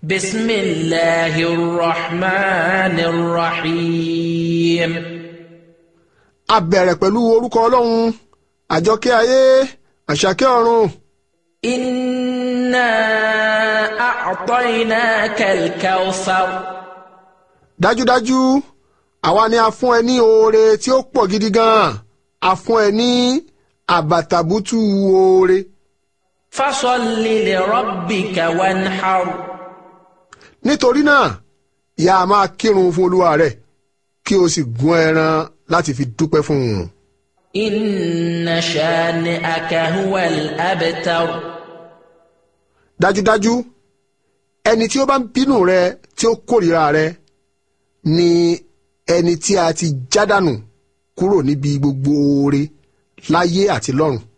بسم الله الرحمن الرحيم a bẹ̀rẹ̀ pẹ̀lú orúkọ ọlọ́run àjọkẹ́ ayé àṣàkẹ́ ọ̀run إنا أعطيناك الكوثر dájúdájú àwa ni a fún ẹ ní oore tí ó pọ̀ gidi gan-an a fún ẹ ní àbàtàbùtù oore فصل لربك وانحر nítorí náà ìyá a máa kírun fún olúwa rẹ kí o sì gún ẹran láti fi dúpẹ́ fún un. إن شانئك هو الأبتر dájúdájú ẹni tí ó bá ń bínú rẹ tí ó kórìíra rẹ ni ẹni tí a ti jádànù kúrò níbi gbogbo oore láyé àti lọ́run.